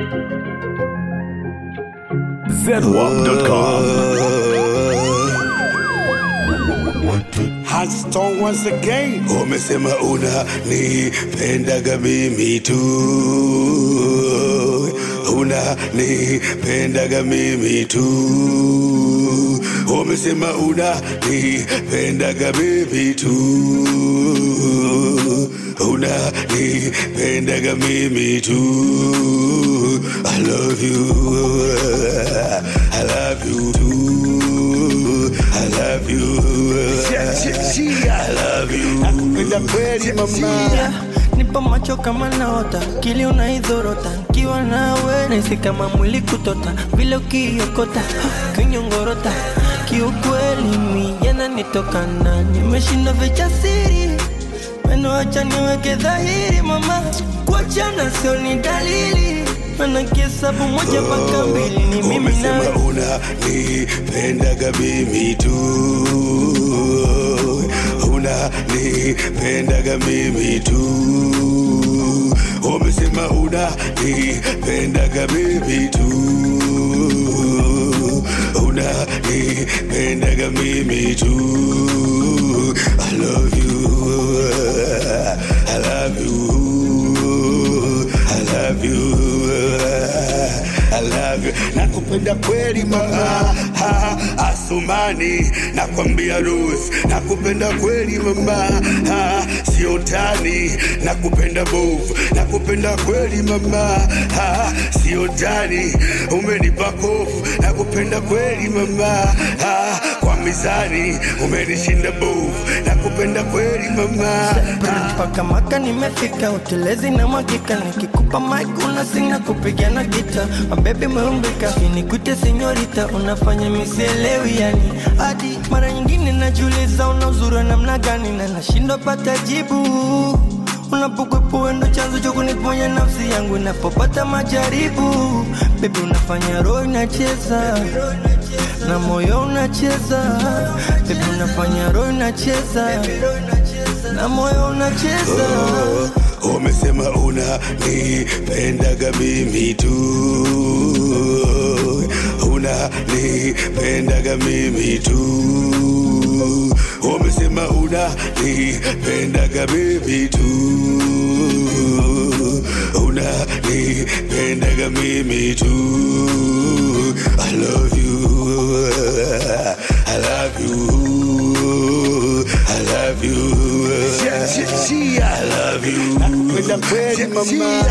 ZWAP.com. Haston once again. Umesema una nipendaga mimi tu, una nipendaga mimi tu. Umesema una nipendaga mimi tu, una nipendaga mimi tu. I love you, I love you too. I love you. I love you. Nakupenda kweli mama. Yeah, nipo macho kama naota kili unaidhorota nkiwa nawe nahisi kama mwili kutota vile ukiokota kinyongorota kiukweli mi yananitokana nimeshinda vichasiri meno acha niweke dhahiri mama kuachana sio ni dalili mana kihesabu moja mpaka mbili ni mimi Umesema nawe una nipendaga mimi tu, una nipendaga mimi tu. Umesema una nipendaga mimi tu, una nipendaga mimi tu. I love you, I love you, I love you. I love you. Nakupenda kweli mama ha, Asumani nakwambia Rose nakupenda kweli mama ha, sio tani nakupenda bovu nakupenda kweli mama ha, sio tani umenipa kofu nakupenda kweli mama ha, kwa mizani umenishinda bovu nakupenda kweli mama ha, mpaka maka nimefika utelezi na mwagika nikikupa mic unasinga kupigana gita mabebi meumbika nikute senyorita unafanya misielewi yani hadi mara nyingine najiuliza una uzuri wa namna gani na nashindwa pata jibu unapokwepo wendo chanzo cha kuniponya nafsi yangu inapopata majaribu bebi unafanya roho inacheza na moyo unacheza bebi unafanya roho inacheza na moyo unacheza Umesema una nipendaga mimi tu, una nipendaga mimi tu. Umesema una nipendaga mimi tu, una nipendaga mimi tu. I love you, I love you, I love you. I love you. Nakupenda kweli mama.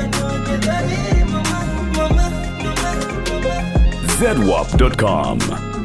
ZWAP.com.